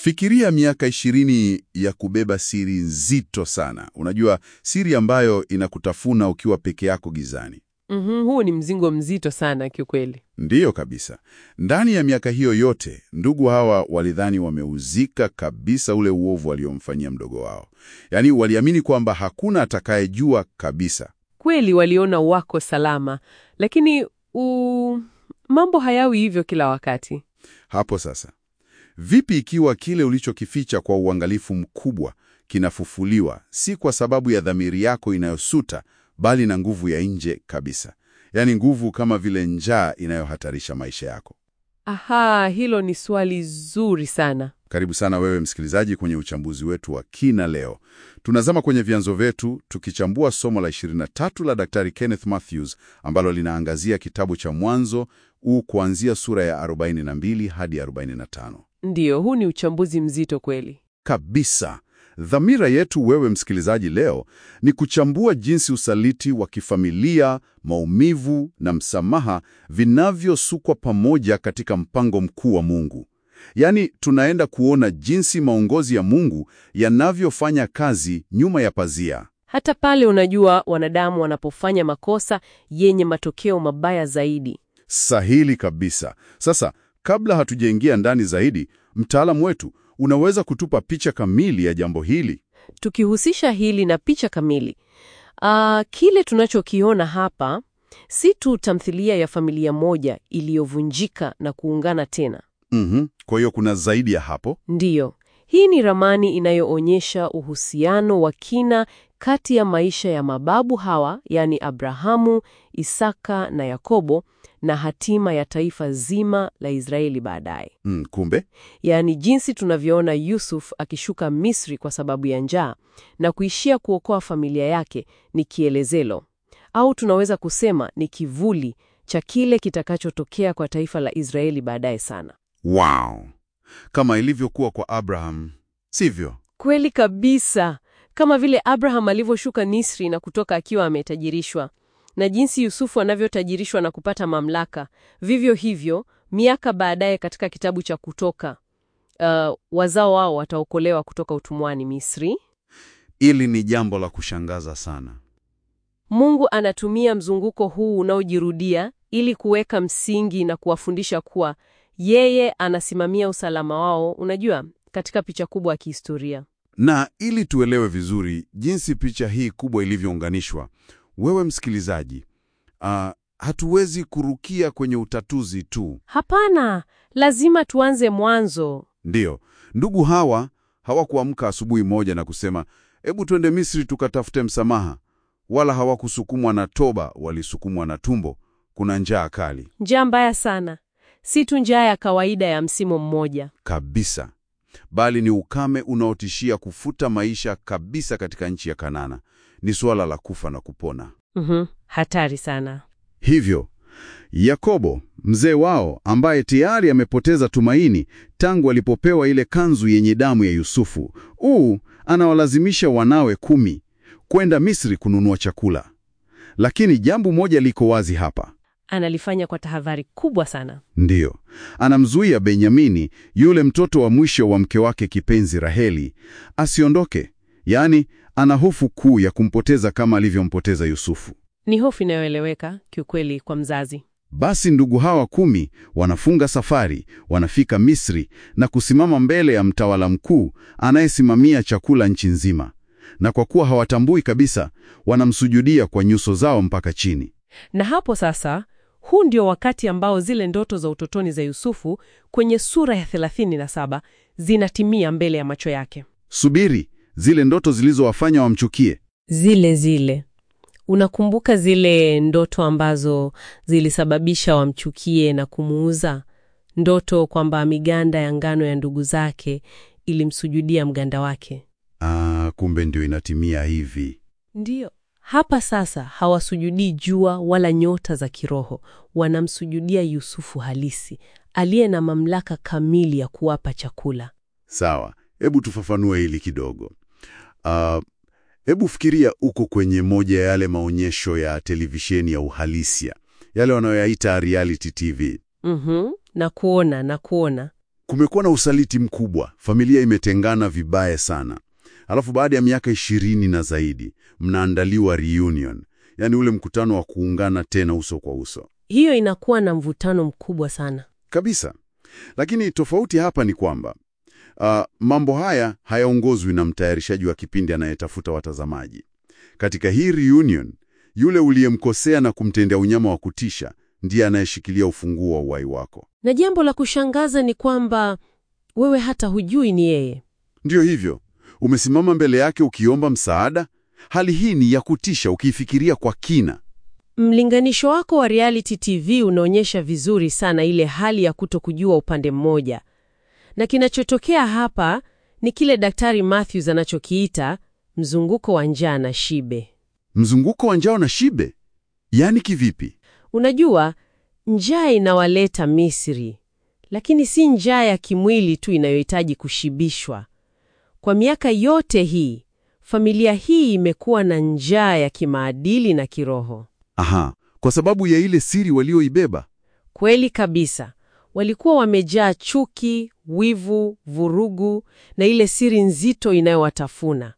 Fikiria miaka ishirini ya kubeba siri nzito sana. Unajua, siri ambayo inakutafuna ukiwa peke yako gizani. Mhm, huu ni mzigo mzito sana kiukweli. Ndiyo kabisa. Ndani ya miaka hiyo yote, ndugu hawa walidhani wameuzika kabisa ule uovu waliomfanyia mdogo wao. Yaani waliamini kwamba hakuna atakayejua kabisa. Kweli waliona wako salama, lakini u... mambo hayawi hivyo kila wakati. Hapo sasa, vipi ikiwa kile ulichokificha kwa uangalifu mkubwa kinafufuliwa, si kwa sababu ya dhamiri yako inayosuta, bali na nguvu ya nje kabisa, yaani nguvu kama vile njaa inayohatarisha maisha yako? Aha, hilo ni swali zuri sana. Karibu sana wewe msikilizaji kwenye uchambuzi wetu wa kina leo. Tunazama kwenye vyanzo vyetu tukichambua somo la 23 la Daktari Kenneth Mathews ambalo linaangazia kitabu cha Mwanzo u kuanzia sura ya 42 hadi 45. Ndiyo, huu ni uchambuzi mzito kweli. Kabisa. Dhamira yetu wewe msikilizaji leo ni kuchambua jinsi usaliti wa kifamilia, maumivu na msamaha vinavyosukwa pamoja katika mpango mkuu wa Mungu. Yaani, tunaenda kuona jinsi maongozi ya Mungu yanavyofanya kazi nyuma ya pazia. Hata pale unajua wanadamu wanapofanya makosa yenye matokeo mabaya zaidi. Sahili kabisa. Sasa, kabla hatujaingia ndani zaidi, mtaalamu wetu unaweza kutupa picha kamili ya jambo hili? Tukihusisha hili na picha kamili, ah, kile tunachokiona hapa si tu tamthilia ya familia moja iliyovunjika na kuungana tena. Mhm. Kwa hiyo kuna zaidi ya hapo. Ndiyo, hii ni ramani inayoonyesha uhusiano wa kina kati ya maisha ya mababu hawa, yaani Abrahamu, Isaka na Yakobo, na hatima ya taifa zima la Israeli baadaye. Mm, kumbe Yaani jinsi tunavyoona Yusuf akishuka Misri kwa sababu ya njaa na kuishia kuokoa familia yake ni kielezelo, au tunaweza kusema ni kivuli cha kile kitakachotokea kwa taifa la Israeli baadaye sana. Wow. Kama ilivyokuwa kwa Abraham, sivyo? Kweli kabisa, kama vile Abraham alivyoshuka Misri na kutoka akiwa ametajirishwa, na jinsi Yusufu anavyotajirishwa na kupata mamlaka, vivyo hivyo miaka baadaye katika kitabu cha Kutoka, uh, wazao wao wataokolewa kutoka utumwani Misri. Ili ni jambo la kushangaza sana. Mungu anatumia mzunguko huu unaojirudia ili kuweka msingi na kuwafundisha kuwa yeye anasimamia usalama wao, unajua, katika picha kubwa ya kihistoria. Na ili tuelewe vizuri jinsi picha hii kubwa ilivyounganishwa, wewe msikilizaji, ah, hatuwezi kurukia kwenye utatuzi tu. Hapana, lazima tuanze mwanzo. Ndiyo, ndugu hawa hawakuamka asubuhi moja na kusema hebu twende Misri tukatafute msamaha, wala hawakusukumwa na toba, walisukumwa na tumbo. Kuna njaa kali Njaa mbaya sana, si tu njaa ya kawaida ya msimu mmoja. kabisa, bali ni ukame unaotishia kufuta maisha kabisa katika nchi ya Kanana. Ni suala la kufa na kupona. Mhm, hatari sana. Hivyo Yakobo mzee wao, ambaye tayari amepoteza tumaini tangu alipopewa ile kanzu yenye damu ya Yusufu, uu anawalazimisha wanawe kumi kwenda Misri kununua chakula. Lakini jambo moja liko wazi hapa, Analifanya kwa tahadhari kubwa sana. ndiyo, anamzuia Benyamini, yule mtoto wa mwisho wa mke wake kipenzi Raheli, asiondoke. Yaani, ana hofu kuu ya kumpoteza kama alivyompoteza Yusufu. Ni hofu inayoeleweka kiukweli kwa mzazi. Basi ndugu hawa kumi wanafunga safari, wanafika Misri na kusimama mbele ya mtawala mkuu anayesimamia chakula nchi nzima. Na kwa kuwa hawatambui kabisa, wanamsujudia kwa nyuso zao mpaka chini. Na hapo sasa, huu ndio wakati ambao zile ndoto za utotoni za Yusufu kwenye sura ya 37 zinatimia mbele ya macho yake. Subiri, zile ndoto zilizowafanya wamchukie. Zile zile. Unakumbuka zile ndoto ambazo zilisababisha wamchukie na kumuuza? Ndoto kwamba miganda ya ngano ya ndugu zake ilimsujudia mganda wake. Ah, kumbe ndio inatimia hivi. Ndiyo. Hapa sasa hawasujudii jua wala nyota za kiroho, wanamsujudia Yusufu halisi aliye na mamlaka kamili ya kuwapa chakula. Sawa, hebu tufafanue hili kidogo. Ah, hebu fikiria uko kwenye moja ya yale maonyesho ya televisheni ya uhalisia, yale wanayoyaita reality TV. Mhm, na kuona na kuona. kumekuwa na usaliti mkubwa, familia imetengana vibaya sana. Alafu baada ya miaka ishirini na zaidi mnaandaliwa reunion, yaani ule mkutano wa kuungana tena uso kwa uso Hiyo inakuwa na mvutano mkubwa sana. kabisa. Lakini tofauti hapa ni kwamba ah, mambo haya hayaongozwi na mtayarishaji wa kipindi anayetafuta watazamaji. Katika hii reunion, yule uliyemkosea na kumtendea unyama wa kutisha ndiye anayeshikilia ufunguo wa uhai wako. Na jambo la kushangaza ni kwamba wewe hata hujui ni yeye. Ndiyo hivyo, umesimama mbele yake ukiomba msaada. Hali hii ni ya kutisha ukiifikiria kwa kina. Mlinganisho wako wa reality TV unaonyesha vizuri sana ile hali ya kutokujua upande mmoja, na kinachotokea hapa ni kile Daktari Matthews anachokiita mzunguko wa njaa na shibe. Mzunguko wa njao na shibe, yaani kivipi? Unajua, njaa inawaleta Misri, lakini si njaa ya kimwili tu inayohitaji kushibishwa. Kwa miaka yote hii, familia hii imekuwa na njaa ya kimaadili na kiroho. Aha, kwa sababu ya ile siri walioibeba. Kweli kabisa. Walikuwa wamejaa chuki, wivu, vurugu na ile siri nzito inayowatafuna.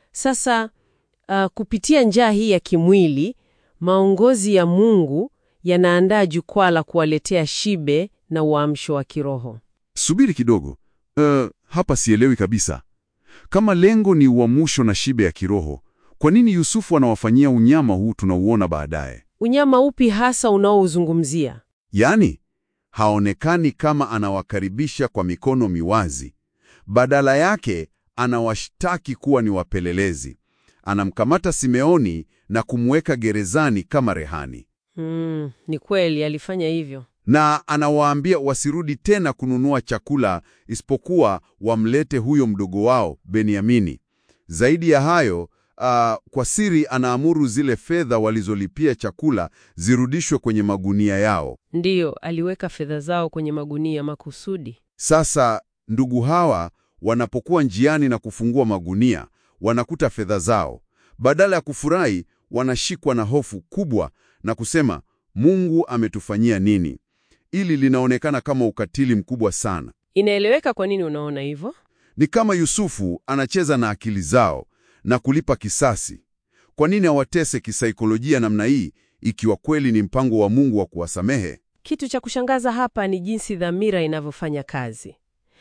Sasa uh, kupitia njaa hii ya kimwili, maongozi ya Mungu yanaandaa jukwaa la kuwaletea shibe na uamsho wa kiroho. Subiri kidogo. Uh, hapa sielewi kabisa. Kama lengo ni uamsho na shibe ya kiroho, kwa nini Yusufu anawafanyia unyama huu tunauona baadaye? Unyama upi hasa unaouzungumzia? Yaani, haonekani kama anawakaribisha kwa mikono miwazi. Badala yake, anawashtaki kuwa ni wapelelezi. Anamkamata Simeoni na kumweka gerezani kama rehani. Hmm, ni kweli alifanya hivyo. na anawaambia wasirudi tena kununua chakula isipokuwa wamlete huyo mdogo wao Beniamini. Zaidi ya hayo, ah, kwa siri anaamuru zile fedha walizolipia chakula zirudishwe kwenye magunia yao. Ndiyo, aliweka fedha zao kwenye magunia makusudi. Sasa ndugu hawa wanapokuwa njiani na kufungua magunia, wanakuta fedha zao. Badala ya kufurahi, wanashikwa na hofu kubwa na kusema, Mungu ametufanyia nini? Ili linaonekana kama ukatili mkubwa sana. Inaeleweka kwa nini unaona hivyo? Ni kama Yusufu anacheza na akili zao na kulipa kisasi. Kwa nini awatese kisaikolojia namna hii ikiwa kweli ni mpango wa Mungu wa kuwasamehe? Kitu cha kushangaza hapa ni jinsi dhamira inavyofanya kazi.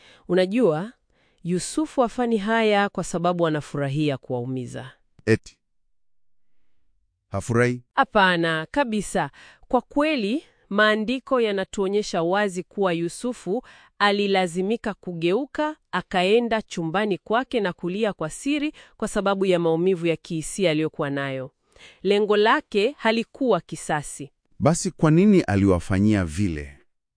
Unajua, Yusufu afani haya kwa sababu anafurahia kuwaumiza. Eti hafurahi? Hapana kabisa. Kwa kweli, maandiko yanatuonyesha wazi kuwa Yusufu alilazimika kugeuka, akaenda chumbani kwake na kulia kwa siri kwa sababu ya maumivu ya kihisia aliyokuwa nayo. Lengo lake halikuwa kisasi. Basi kwa nini aliwafanyia vile?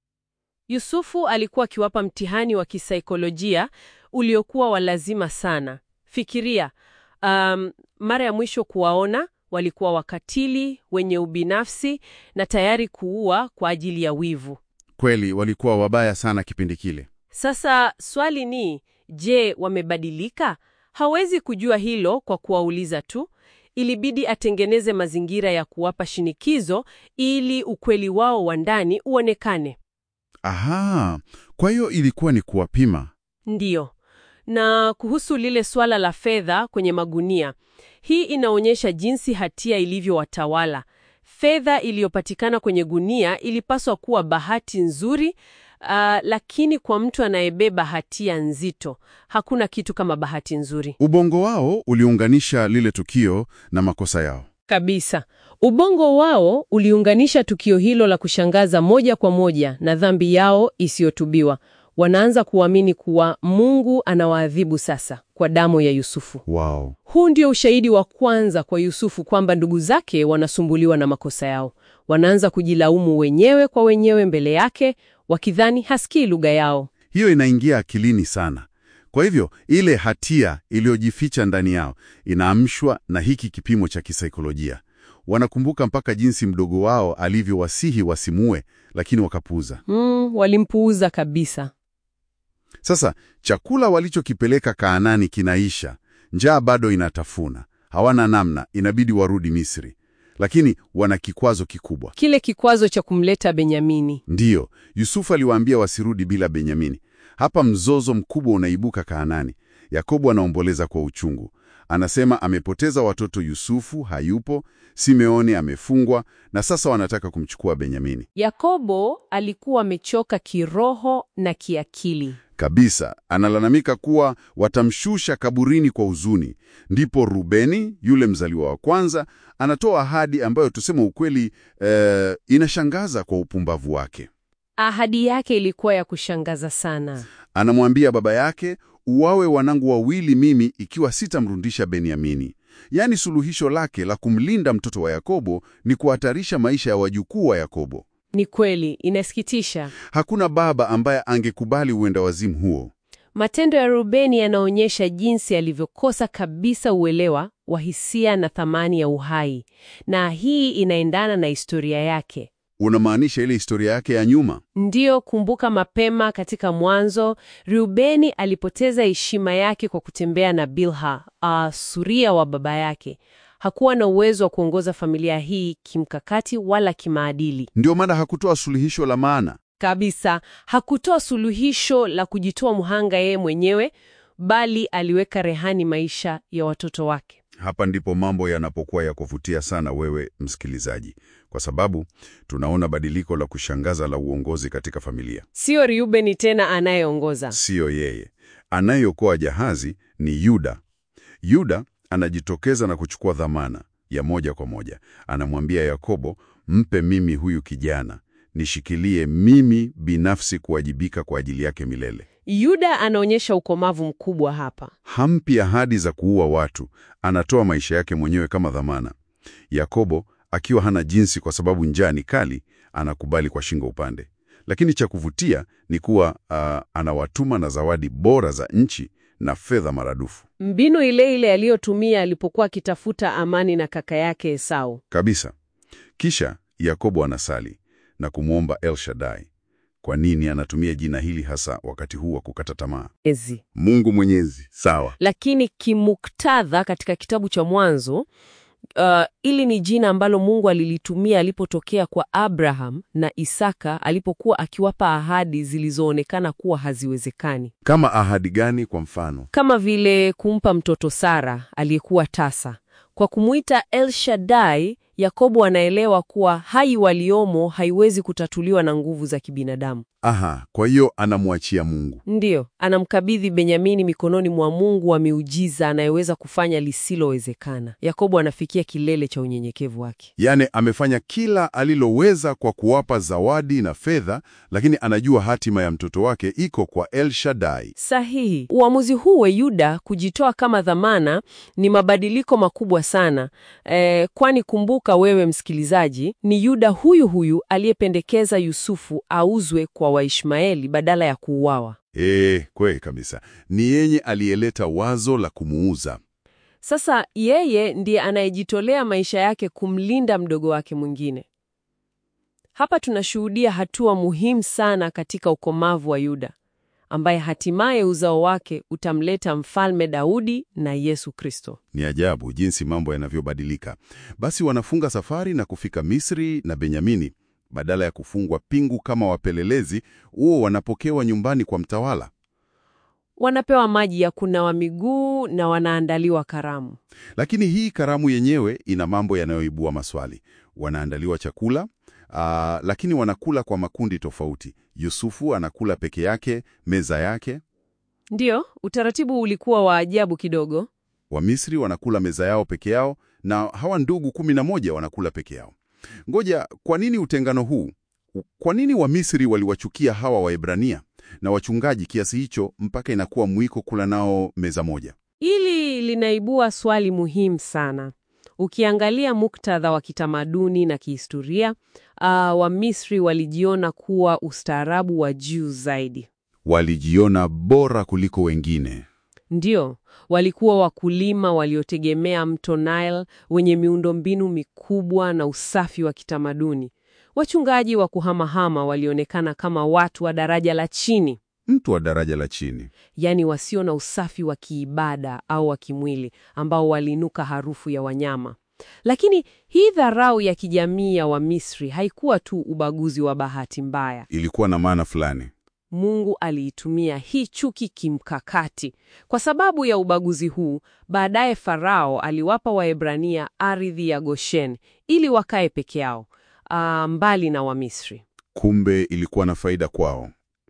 Yusufu alikuwa akiwapa mtihani wa kisaikolojia uliokuwa wa lazima sana. Fikiria, um, mara ya mwisho kuwaona walikuwa wakatili, wenye ubinafsi na tayari kuua kwa ajili ya wivu. Kweli walikuwa wabaya sana kipindi kile. Sasa swali ni, je, wamebadilika? Hawezi kujua hilo kwa kuwauliza tu. Ilibidi atengeneze mazingira ya kuwapa shinikizo ili ukweli wao wa ndani uonekane. Aha, kwa hiyo ilikuwa ni kuwapima. Ndiyo. Na kuhusu lile swala la fedha kwenye magunia, hii inaonyesha jinsi hatia ilivyowatawala. Fedha iliyopatikana kwenye gunia ilipaswa kuwa bahati nzuri, ah, lakini kwa mtu anayebeba hatia nzito, hakuna kitu kama bahati nzuri. Ubongo wao uliunganisha lile tukio na makosa yao. Kabisa. Ubongo wao uliunganisha tukio hilo la kushangaza moja kwa moja na dhambi yao isiyotubiwa. Wanaanza kuamini kuwa Mungu anawaadhibu sasa kwa damu ya Yusufu. Wow. Huu ndio ushahidi wa kwanza kwa Yusufu kwamba ndugu zake wanasumbuliwa na makosa yao. Wanaanza kujilaumu wenyewe kwa wenyewe mbele yake, wakidhani hasikii lugha yao. Hiyo inaingia akilini sana. Kwa hivyo ile hatia iliyojificha ndani yao inaamshwa na hiki kipimo cha kisaikolojia. Wanakumbuka mpaka jinsi mdogo wao alivyowasihi wasimue, lakini wakapuuza. Mm, walimpuuza kabisa. Sasa chakula walichokipeleka Kaanani kinaisha, njaa bado inatafuna, hawana namna, inabidi warudi Misri, lakini wana kikwazo kikubwa. Kile kikwazo cha kumleta Benyamini. Ndiyo, Yusufu aliwaambia wasirudi bila Benyamini. Hapa mzozo mkubwa unaibuka Kaanani. Yakobo anaomboleza kwa uchungu. Anasema amepoteza watoto, Yusufu hayupo, Simeoni amefungwa, na sasa wanataka kumchukua Benyamini. Yakobo alikuwa amechoka kiroho na kiakili. Kabisa, analalamika kuwa watamshusha kaburini kwa huzuni. Ndipo Rubeni, yule mzaliwa wa kwanza, anatoa ahadi ambayo tuseme ukweli, eh, inashangaza kwa upumbavu wake. Ahadi yake ilikuwa ya kushangaza sana. Anamwambia baba yake, uwawe wanangu wawili mimi ikiwa sitamrudisha Benyamini. Yaani suluhisho lake la kumlinda mtoto wa Yakobo ni kuhatarisha maisha ya wajukuu wa Yakobo. Ni kweli, inasikitisha. Hakuna baba ambaye angekubali uenda wazimu huo. Matendo ya Rubeni yanaonyesha jinsi alivyokosa kabisa uelewa wa hisia na thamani ya uhai, na hii inaendana na historia yake. Unamaanisha ile historia yake ya nyuma? Ndiyo, kumbuka mapema katika Mwanzo, Reubeni alipoteza heshima yake kwa kutembea na Bilha, uh, suria wa baba yake. Hakuwa na uwezo wa kuongoza familia hii kimkakati wala kimaadili. Ndio maana hakutoa suluhisho la maana. Kabisa, hakutoa suluhisho la kujitoa mhanga yeye mwenyewe, bali aliweka rehani maisha ya watoto wake. Hapa ndipo mambo yanapokuwa ya kuvutia sana, wewe msikilizaji, kwa sababu tunaona badiliko la kushangaza la uongozi katika familia. Sio Reubeni tena anayeongoza. Siyo yeye. Anayeokoa jahazi ni Yuda. Yuda anajitokeza na kuchukua dhamana ya moja kwa moja. Anamwambia Yakobo, mpe mimi huyu kijana, nishikilie mimi binafsi kuwajibika kwa ajili yake milele. Yuda anaonyesha ukomavu mkubwa hapa. Hampi ahadi za kuua watu, anatoa maisha yake mwenyewe kama dhamana. Yakobo akiwa hana jinsi kwa sababu njaa ni kali, anakubali kwa shingo upande. Lakini cha kuvutia ni kuwa uh, anawatuma na zawadi bora za nchi na fedha maradufu Mbinu ile ile aliyotumia alipokuwa akitafuta amani na kaka yake Esau. kabisa. Kisha Yakobo anasali na kumwomba El Shaddai. Kwa nini anatumia jina hili hasa wakati huu wa kukata tamaa? Ezi. Mungu Mwenyezi, sawa. Lakini kimuktadha katika kitabu cha Mwanzo, uh, ili ni jina ambalo Mungu alilitumia alipotokea kwa Abraham na Isaka alipokuwa akiwapa ahadi zilizoonekana kuwa haziwezekani, Kama ahadi gani? Kwa mfano, kama vile kumpa mtoto Sara aliyekuwa tasa. Kwa kumwita El Shaddai, Yakobo anaelewa kuwa hai waliomo haiwezi kutatuliwa na nguvu za kibinadamu. aha, kwa hiyo anamwachia Mungu. Ndiyo, anamkabidhi Benyamini mikononi mwa Mungu wa miujiza anayeweza kufanya lisilowezekana. Yakobo anafikia kilele cha unyenyekevu wake. Yaani amefanya kila aliloweza kwa kuwapa zawadi na fedha, lakini anajua hatima ya mtoto wake iko kwa El Shaddai. Sahihi. Uamuzi huu wa Yuda kujitoa kama dhamana ni mabadiliko makubwa sana e, kwani kumbuka wewe msikilizaji, ni Yuda huyu huyu aliyependekeza Yusufu auzwe kwa Waishmaeli badala ya kuuawa. Eh, kweli kabisa. Ni yenye aliyeleta wazo la kumuuza. Sasa yeye ndiye anayejitolea maisha yake kumlinda mdogo wake mwingine. Hapa tunashuhudia hatua muhimu sana katika ukomavu wa Yuda, ambaye hatimaye uzao wake utamleta Mfalme Daudi na Yesu Kristo. Ni ajabu jinsi mambo yanavyobadilika. Basi wanafunga safari na kufika Misri na Benyamini. Badala ya kufungwa pingu kama wapelelezi, huo wanapokewa nyumbani kwa mtawala. Wanapewa maji ya kunawa miguu na wanaandaliwa karamu. Lakini hii karamu yenyewe ina mambo yanayoibua maswali. Wanaandaliwa chakula, aa, lakini wanakula kwa makundi tofauti. Yusufu anakula peke yake, meza yake. Ndiyo, utaratibu ulikuwa wa ajabu kidogo. Wamisri wanakula meza yao peke yao, na hawa ndugu kumi na moja wanakula peke yao. Ngoja, kwa nini utengano huu? Kwa nini Wamisri waliwachukia hawa Waebrania na wachungaji kiasi hicho mpaka inakuwa mwiko kula nao meza moja? Hili linaibua swali muhimu sana. Ukiangalia muktadha wa kitamaduni na kihistoria, uh, Wamisri walijiona kuwa ustaarabu wa juu zaidi. Walijiona bora kuliko wengine. Ndio, walikuwa wakulima waliotegemea mto Nile wenye miundombinu mikubwa na usafi wa kitamaduni. Wachungaji wa kuhamahama walionekana kama watu wa daraja la chini, Mtu wa daraja la chini. yaani wasio na usafi wa kiibada au wa kimwili, ambao walinuka harufu ya wanyama. Lakini hii dharau ya kijamii ya Wamisri haikuwa tu ubaguzi wa bahati mbaya. Ilikuwa na maana fulani. Mungu aliitumia hii chuki kimkakati. Kwa sababu ya ubaguzi huu, baadaye Farao aliwapa Waebrania ardhi ya Goshen ili wakae peke yao, ah, mbali na Wamisri. Kumbe ilikuwa na faida kwao.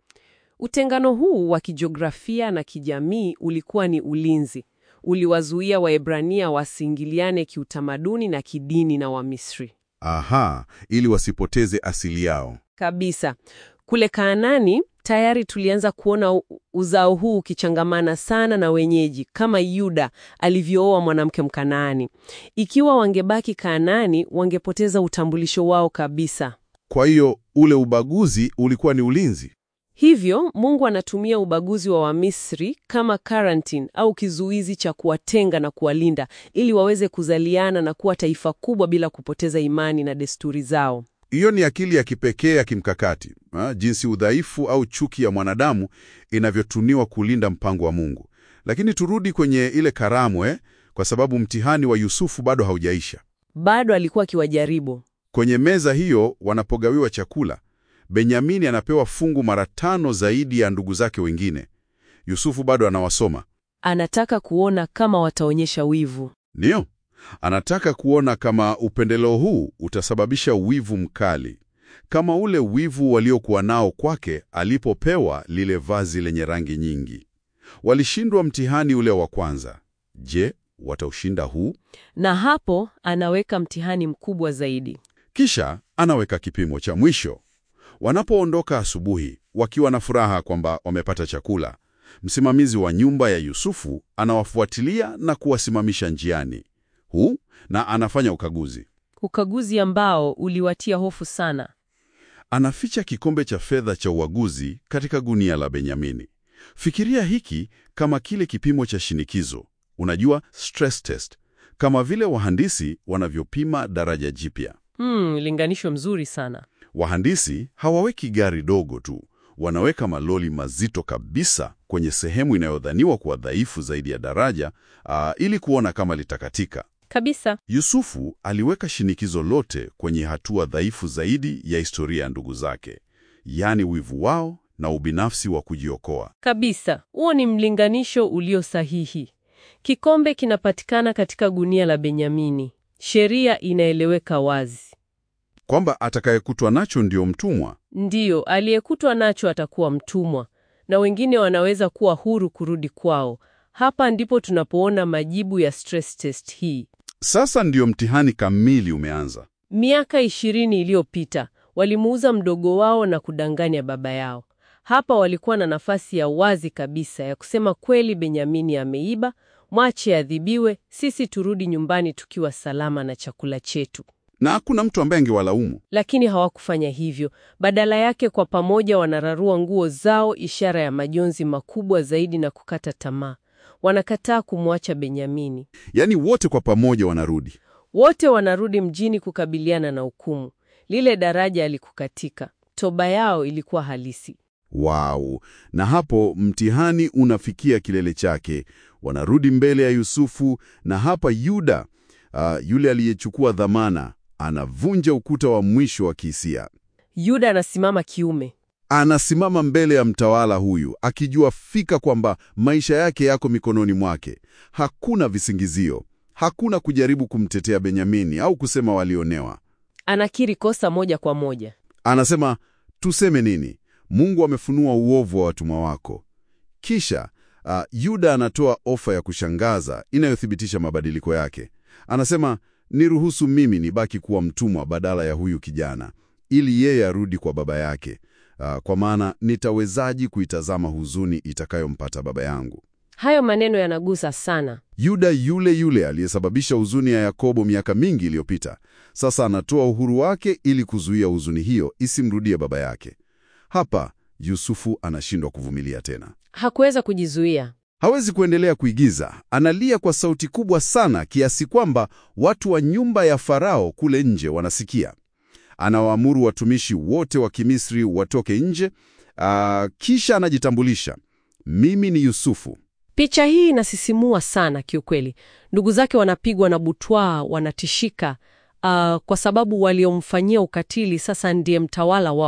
Utengano huu wa kijiografia na kijamii ulikuwa ni ulinzi. Uliwazuia Waebrania wasiingiliane kiutamaduni na kidini na Wamisri. Aha, ili wasipoteze asili yao. Kabisa. Kule Kaanani tayari tulianza kuona u- uzao huu ukichangamana sana na wenyeji kama Yuda alivyooa mwanamke Mkanaani. Ikiwa wangebaki Kaanani, wangepoteza utambulisho wao kabisa. Kwa hiyo ule ubaguzi ulikuwa ni ulinzi. Hivyo Mungu anatumia ubaguzi wa Wamisri kama quarantine au kizuizi cha kuwatenga na kuwalinda ili waweze kuzaliana na kuwa taifa kubwa bila kupoteza imani na desturi zao. Hiyo ni akili ya kipekee ya kimkakati ha, jinsi udhaifu au chuki ya mwanadamu inavyotuniwa kulinda mpango wa Mungu. Lakini turudi kwenye ile karamu eh, kwa sababu mtihani wa Yusufu bado haujaisha. Bado alikuwa akiwajaribu. Kwenye meza hiyo wanapogawiwa chakula, Benyamini anapewa fungu mara tano zaidi ya ndugu zake wengine. Yusufu bado anawasoma, Anataka kuona kama wataonyesha wivu. ndiyo anataka kuona kama upendeleo huu utasababisha wivu mkali, kama ule wivu waliokuwa nao kwake alipopewa lile vazi lenye rangi nyingi. Walishindwa mtihani ule wa kwanza. Je, wataushinda huu? Na hapo anaweka mtihani mkubwa zaidi. Kisha anaweka kipimo cha mwisho. Wanapoondoka asubuhi wakiwa na furaha kwamba wamepata chakula, msimamizi wa nyumba ya Yusufu anawafuatilia na kuwasimamisha njiani huu na anafanya ukaguzi. Ukaguzi ambao uliwatia hofu sana. Anaficha kikombe cha fedha cha uaguzi katika gunia la Benyamini. Fikiria hiki kama kile kipimo cha shinikizo, unajua stress test, kama vile wahandisi wanavyopima daraja jipya. Hmm, linganisho mzuri sana. Wahandisi hawaweki gari dogo tu, wanaweka maloli mazito kabisa kwenye sehemu inayodhaniwa kuwa dhaifu zaidi ya daraja aa, ili kuona kama litakatika. Kabisa. Yusufu aliweka shinikizo lote kwenye hatua dhaifu zaidi ya historia ya ndugu zake, yaani wivu wao na ubinafsi wa kujiokoa. Kabisa. Huo ni mlinganisho ulio sahihi. Kikombe kinapatikana katika gunia la Benyamini. Sheria inaeleweka wazi. Kwamba atakayekutwa nacho ndio mtumwa. Ndiyo, aliyekutwa nacho atakuwa mtumwa na wengine wanaweza kuwa huru kurudi kwao. Hapa ndipo tunapoona majibu ya stress test hii. Sasa ndio mtihani kamili umeanza. Miaka ishirini iliyopita walimuuza mdogo wao na kudanganya baba yao. Hapa walikuwa na nafasi ya wazi kabisa ya kusema kweli, Benyamini ameiba, mwache adhibiwe, sisi turudi nyumbani tukiwa salama na chakula chetu. Na hakuna mtu ambaye angewalaumu. Lakini hawakufanya hivyo. Badala yake, kwa pamoja wanararua nguo zao, ishara ya majonzi makubwa zaidi na kukata tamaa. Wanakataa kumwacha Benyamini. Yaani wote kwa pamoja wanarudi. Wote wanarudi mjini kukabiliana na hukumu. Lile daraja alikukatika. Toba yao ilikuwa halisi. Wow! Na hapo mtihani unafikia kilele chake. Wanarudi mbele ya Yusufu, na hapa Yuda, ah, yule aliyechukua dhamana, anavunja ukuta wa mwisho wa kihisia. Yuda anasimama kiume. Anasimama mbele ya mtawala huyu akijua fika kwamba maisha yake yako mikononi mwake. Hakuna visingizio, hakuna kujaribu kumtetea Benyamini au kusema walionewa. Anakiri kosa moja kwa moja. Anasema, tuseme nini? Mungu amefunua uovu wa watumwa wako. Kisha uh, Yuda anatoa ofa ya kushangaza inayothibitisha mabadiliko yake. Anasema, niruhusu mimi nibaki kuwa mtumwa badala ya huyu kijana, ili yeye arudi kwa baba yake. Uh, kwa maana nitawezaji kuitazama huzuni itakayompata baba yangu. Hayo maneno yanagusa sana. Yuda yule yule aliyesababisha huzuni ya Yakobo miaka mingi iliyopita, sasa anatoa uhuru wake ili kuzuia huzuni hiyo isimrudie baba yake. Hapa Yusufu anashindwa kuvumilia tena. Hakuweza kujizuia. Hawezi kuendelea kuigiza. Analia kwa sauti kubwa sana kiasi kwamba watu wa nyumba ya Farao kule nje wanasikia. Anawaamuru watumishi wote wa Kimisri watoke nje. Aa, kisha anajitambulisha, mimi ni Yusufu. Picha hii inasisimua sana kiukweli. Ndugu zake wanapigwa na butwaa, wanatishika, ah, kwa sababu waliomfanyia ukatili sasa ndiye mtawala wao.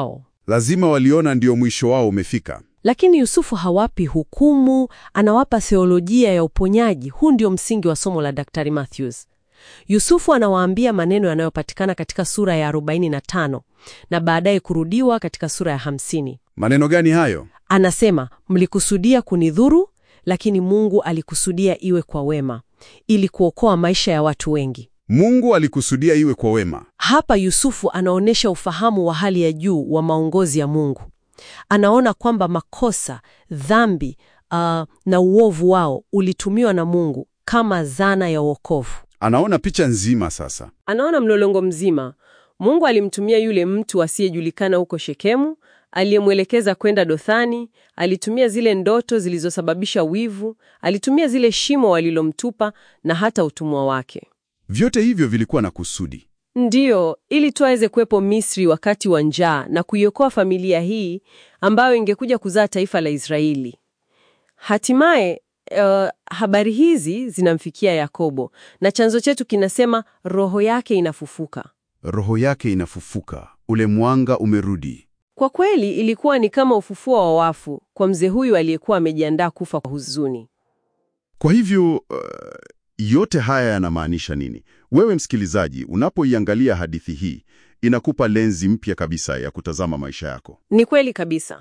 Lazima waliona ndio mwisho wao umefika. Lakini Yusufu hawapi hukumu, anawapa theolojia ya uponyaji. Huu ndio msingi wa somo la Daktari Matthews. Yusufu anawaambia maneno yanayopatikana katika sura ya 45 na baadaye kurudiwa katika sura ya 50. Maneno gani hayo? Anasema, mlikusudia kunidhuru, lakini Mungu alikusudia iwe kwa wema, ili kuokoa maisha ya watu wengi. Mungu alikusudia iwe kwa wema. Hapa Yusufu anaonyesha ufahamu wa hali ya juu wa maongozi ya Mungu. Anaona kwamba makosa, dhambi, uh, na uovu wao ulitumiwa na Mungu kama zana ya wokovu. Anaona picha nzima sasa. Anaona mlolongo mzima. Mungu alimtumia yule mtu asiyejulikana huko Shekemu, aliyemwelekeza kwenda Dothani, alitumia zile ndoto zilizosababisha wivu, alitumia zile shimo walilomtupa na hata utumwa wake. Vyote hivyo vilikuwa na kusudi. Ndiyo, ili tu aweze kuwepo Misri wakati wa njaa na kuiokoa familia hii ambayo ingekuja kuzaa taifa la Israeli. Hatimaye uh, habari hizi zinamfikia Yakobo na chanzo chetu kinasema roho yake inafufuka. Roho yake inafufuka, ule mwanga umerudi. Kwa kweli ilikuwa ni kama ufufuo wa wafu kwa mzee huyu aliyekuwa amejiandaa kufa kwa huzuni. Kwa hivyo uh, yote haya yanamaanisha nini? Wewe msikilizaji, unapoiangalia hadithi hii, inakupa lenzi mpya kabisa ya kutazama maisha yako. Ni kweli kabisa.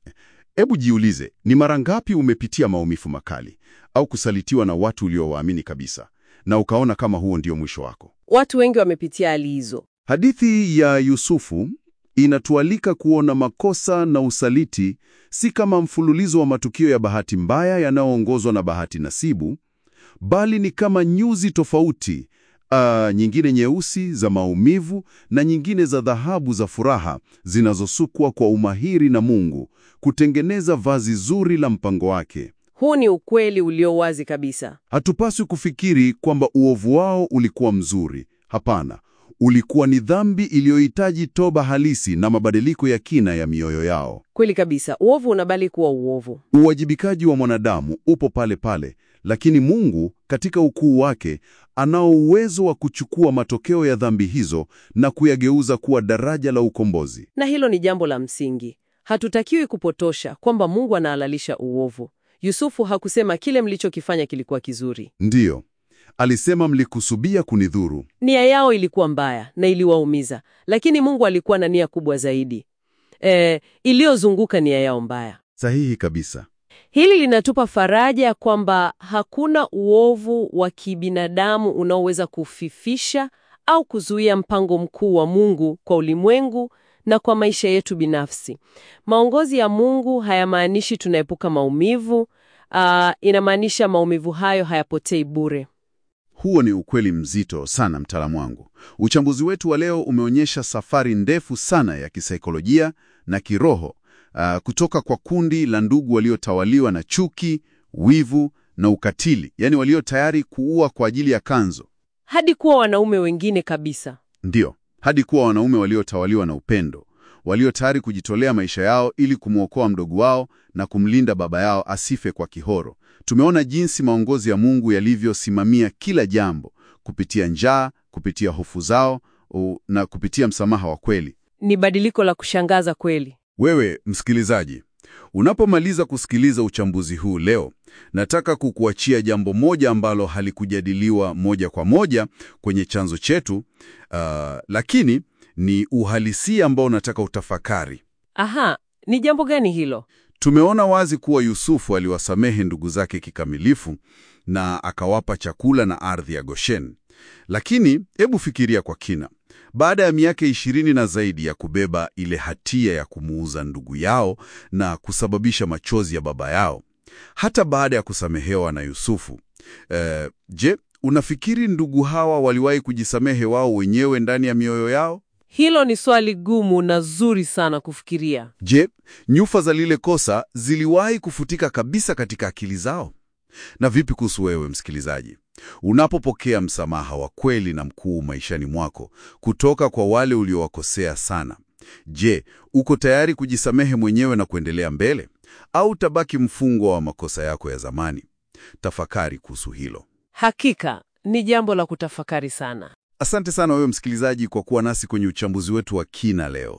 Hebu jiulize, ni mara ngapi umepitia maumivu makali au kusalitiwa na watu uliowaamini kabisa, na ukaona kama huo ndio mwisho wako? Watu wengi wamepitia hali hizo. Hadithi ya Yusufu inatualika kuona makosa na usaliti si kama mfululizo wa matukio ya bahati mbaya yanayoongozwa na bahati nasibu, bali ni kama nyuzi tofauti, uh, nyingine nyeusi za maumivu na nyingine za dhahabu za furaha zinazosukwa kwa umahiri na Mungu kutengeneza vazi zuri la mpango wake. Huu ni ukweli ulio wazi kabisa. Hatupaswi kufikiri kwamba uovu wao ulikuwa mzuri. Hapana, ulikuwa ni dhambi iliyohitaji toba halisi na mabadiliko ya kina ya mioyo yao. Kweli kabisa, uovu unabali kuwa uovu. Uwajibikaji wa mwanadamu upo pale pale, lakini Mungu katika ukuu wake anao uwezo wa kuchukua matokeo ya dhambi hizo na kuyageuza kuwa daraja la ukombozi. Na hilo ni jambo la msingi. Hatutakiwi kupotosha kwamba Mungu anahalalisha uovu. Yusufu hakusema kile mlichokifanya kilikuwa kizuri. Ndiyo, alisema mlikusubia kunidhuru. Nia yao ilikuwa mbaya na iliwaumiza, lakini Mungu alikuwa na nia kubwa zaidi e, iliyozunguka nia yao mbaya. Sahihi kabisa. Hili linatupa faraja kwamba hakuna uovu wa kibinadamu unaoweza kufifisha au kuzuia mpango mkuu wa Mungu kwa ulimwengu na kwa maisha yetu binafsi. Maongozi ya Mungu hayamaanishi tunaepuka maumivu. Uh, inamaanisha maumivu hayo hayapotei bure. Huo ni ukweli mzito sana, mtaalamu wangu. Uchambuzi wetu wa leo umeonyesha safari ndefu sana ya kisaikolojia na kiroho uh, kutoka kwa kundi la ndugu waliotawaliwa na chuki, wivu na ukatili, yaani walio tayari kuua kwa ajili ya kanzo, hadi kuwa wanaume wengine kabisa. Ndiyo, hadi kuwa wanaume waliotawaliwa na upendo, walio tayari kujitolea maisha yao ili kumwokoa mdogo wao na kumlinda baba yao asife kwa kihoro. Tumeona jinsi maongozi ya Mungu yalivyosimamia kila jambo kupitia njaa, kupitia hofu zao u, na kupitia msamaha wa kweli. Ni badiliko la kushangaza kweli. Wewe msikilizaji, unapomaliza kusikiliza uchambuzi huu leo, nataka kukuachia jambo moja ambalo halikujadiliwa moja kwa moja kwenye chanzo chetu, uh, lakini ni uhalisia ambao nataka utafakari. Aha, ni jambo gani hilo? Tumeona wazi kuwa Yusufu aliwasamehe ndugu zake kikamilifu na akawapa chakula na ardhi ya Goshen. Lakini hebu fikiria kwa kina. Baada ya miaka ishirini na zaidi ya kubeba ile hatia ya kumuuza ndugu yao na kusababisha machozi ya baba yao, hata baada ya kusamehewa na Yusufu, eh, je, unafikiri ndugu hawa waliwahi kujisamehe wao wenyewe ndani ya mioyo yao? Hilo ni swali gumu na zuri sana kufikiria. Je, nyufa za lile kosa ziliwahi kufutika kabisa katika akili zao? Na vipi kuhusu wewe msikilizaji? Unapopokea msamaha wa kweli na mkuu maishani mwako kutoka kwa wale uliowakosea sana, je, uko tayari kujisamehe mwenyewe na kuendelea mbele, au utabaki mfungwa wa makosa yako ya zamani? Tafakari kuhusu hilo. Hakika ni jambo la kutafakari sana. Asante sana wewe msikilizaji kwa kuwa nasi kwenye uchambuzi wetu wa kina leo.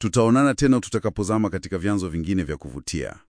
Tutaonana tena tutakapozama katika vyanzo vingine vya kuvutia.